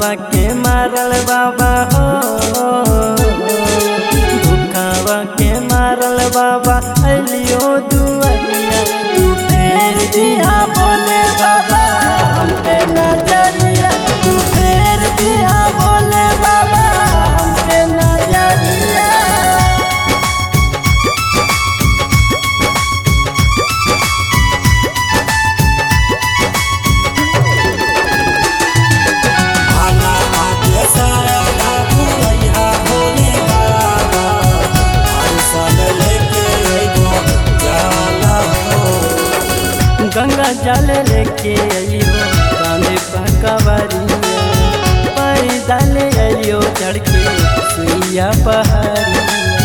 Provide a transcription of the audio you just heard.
के मारल बाबा हो दुखावा के मारल बाबा अलियो दुआरिया तू फेर दिया बोले बाबा हम पे नजरिया तू फेर दिया बोले बाबा हम पे नजरिया भाला आके सारा बाबू अइहा भोले बाबा आइसन लेके अइबो जाला हो गंगा जल लेके अइयो कांधे पकवरिया पैदल अइयो चढ़ के सुइया पहाड़िया